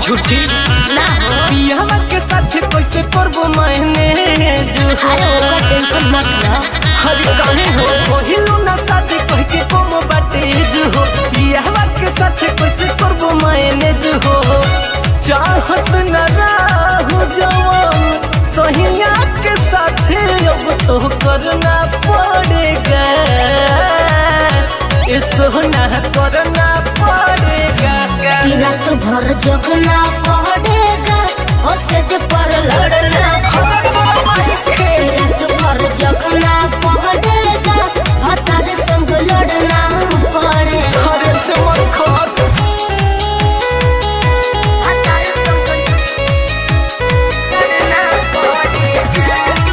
झूठी ना हो पियावा के साथ कैसे करबो मैंने जो अरे ओकर टेंशन मत लो हर काहे हो पहिलो ना साथ कह के कम बाटे जो हो पियावा के साथ कैसे करबो मैंने जो हो चाहत न राहु जवान सहिया के साथ अब तो करना पड़ेगा ये सोना करना पड़ेगा कि रात भर जगना पड़ेगा और सेज पर लड़ना पड़ेगा कि रात भर जगना पड़ेगा भतार संग लड़ना पड़ेगा अरे से मन खत भतार संग लड़ना पड़ेगा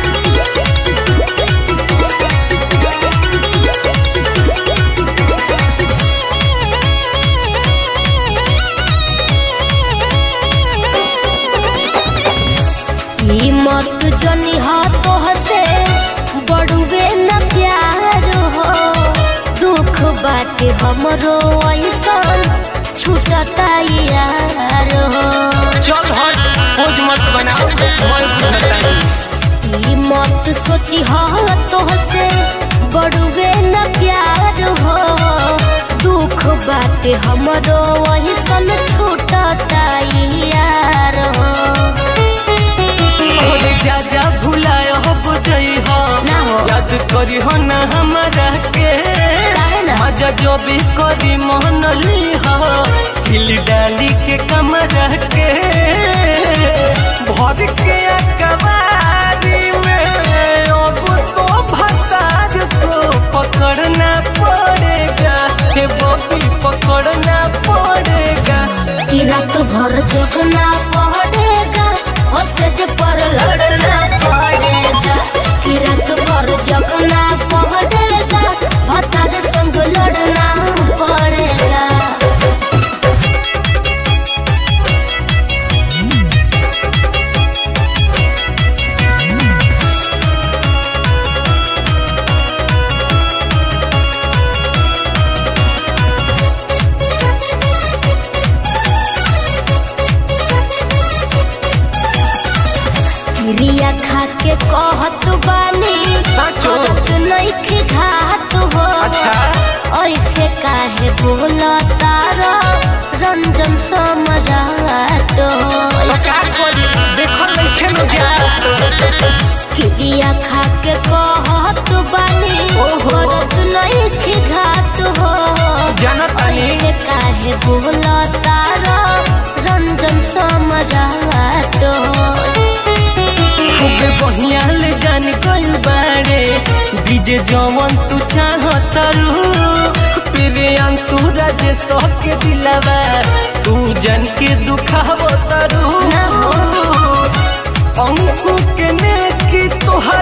ई मत जनी हा तो हसे बड़ुए न प्यार हो दुख बाटे हमरो ऐसन छूटता यार हो चल हट खोज मत बनाओ मैं सुनता ई मत सोची हा तो हसे बड़ुए न प्यार हो दुख बाटे हमरो ऐसन छूटता यार हो अरे जा जा भुलाय हो बुझई हो ना हो। याद करी हो ना हमारा के काहे ना? मजा जो भी करी मोहन ली हो हिल डाली के कमरा के भर के अकबारी में अब तो भतार को पकड़ना पड़ेगा हे बॉबी पकड़ना पड़ेगा कि रात भर जगना पड़ेगा और सेज पर लड़ना पड़ेगा कि रात भर जगना पड़ेगा भतार संग लड़ना पड़ेगा क्रिया खा के कहत बानी साचो। करत नइखे घात हो अच्छा। ऐसे काहे बोलता रो रंजन सम्राट हो का करी देखल नइखे न जा क्रिया खा के कहत बानी ओहो। करत नइखे घात हो जानत बानी। ऐसे काहे बोलता रो रंजन सम्राट हो खूबे बढ़िया ले जान गइल बारे डीजे जवन तू चाहतारू तेरे अंसुरा जे के दिलावा तू जन के दुखावतारू ना हो। अंकु के ने की तोहर